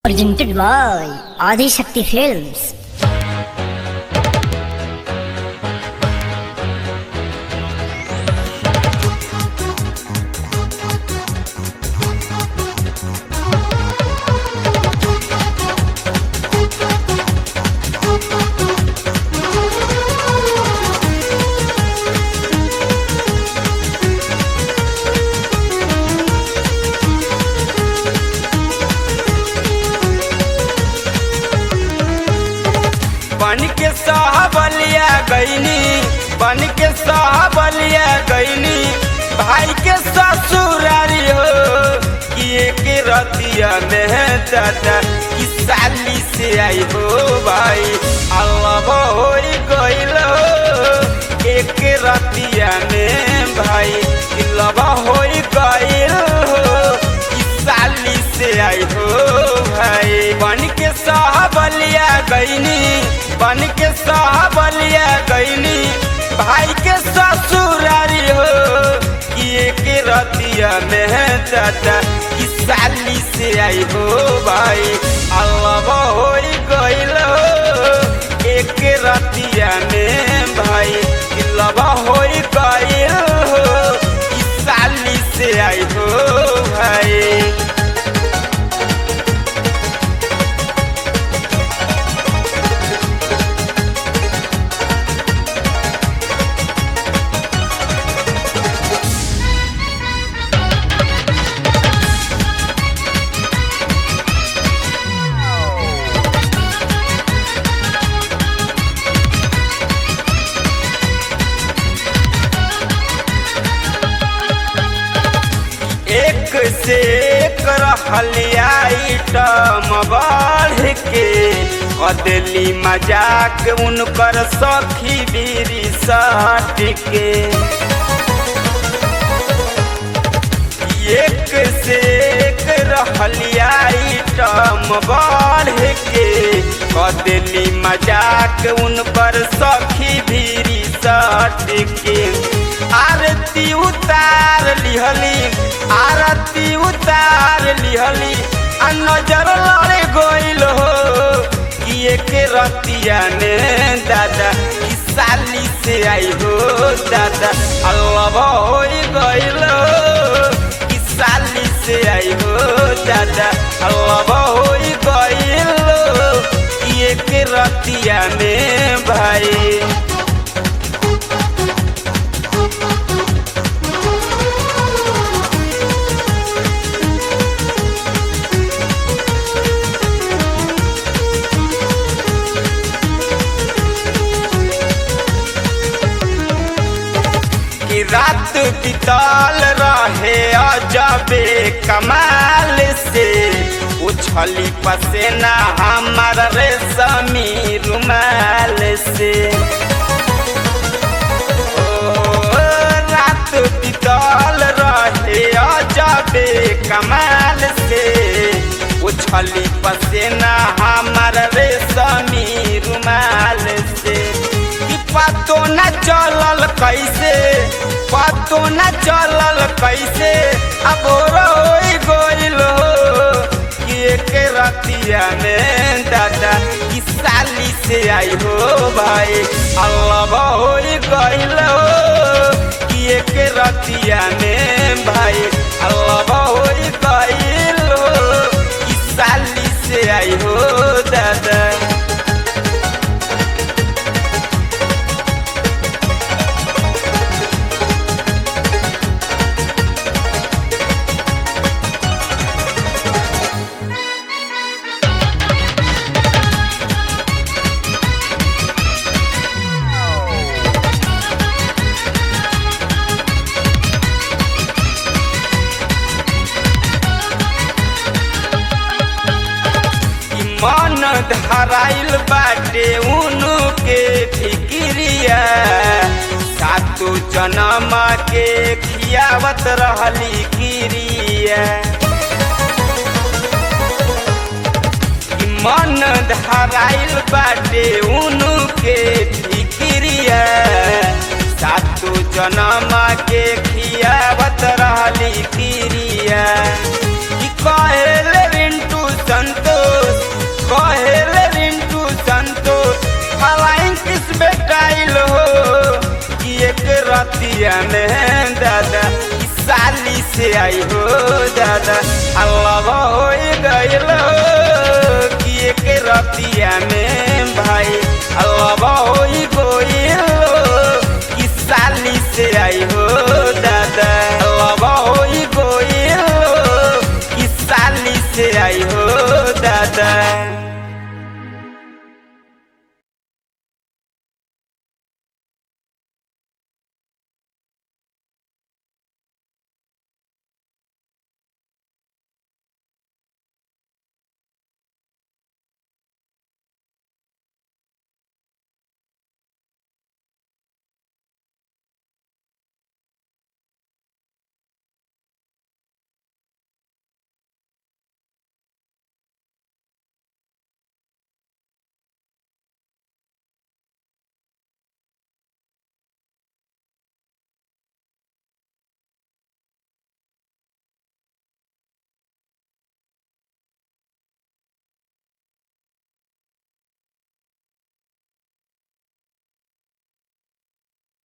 presented by Adi Shakti Films. बन के साहबलिया गईनी बन के साहबलिया गईनी भाई के ससुरारी हो कि एक रतिया में दादा कि साली से आई हो भाई अल्लाह हो गईल हो एक रतिया में भाई कि लबा हो गईल हो कि साली से आई हो भाई बन के साहबलिया गईनी बन के साहबलिया गईनी भाई के ससुरारी हो कि एक रतिया में दादा कि साली से आई हो भाई अल्लाह हो गईल हो एक रतिया में भाई कि लबा हो गईल हो कि साली से आई हो भाई एक से एक रहलियाइटम बढ़ के अदली मजाक उनकर सखी बीरी सट के एक से एक रहलियाइटम बढ़ के अदली मजाक उनकर सखी बीरी सट के आरती उतार लिहली आरती उतार लिहली आ नजर लड़े गइल हो कि एक रतिया ने दादा कि साली से आई हो दादा अल्लाह हो गइल हो कि साली से आई हो दादा अल्लाह हो गइल हो कि एक रतिया में भाई कि रात बिताल रहे अजबे कमाल से उछली पसेना हमार रेशमी रुमाल से ओ, रात बिताल रहे अजबे कमाल से उछली पसेना हमार रेशमी रुमाल से कि पतो न चलल कैसे पतो न चलल कैसे अब रोई गइल हो कि एक रतिया में दादा कि साली से आई हो भाई अल्लाह हो गइल हो कि एक रतिया में भाई अल्लाह हो गइल हो कि साली से आई हो दादा कि मन धराइल बाटे उनु के फिक्रिया सातो जन्म के खियावत रहली क्रिया कि मन धराइल बाटे उनु के फिक्रिया सातो जन्म के खियावत रहली क्रिया कि कहेले रिंटू संतोष रतिया में दादा ई साली से आई हो दादा अल्लाह हो गइल कि एक रतिया में भाई अल्लाह हो गइल कि साली से आई हो दादा अल्लाह हो गइल कि साली से आई हो दादा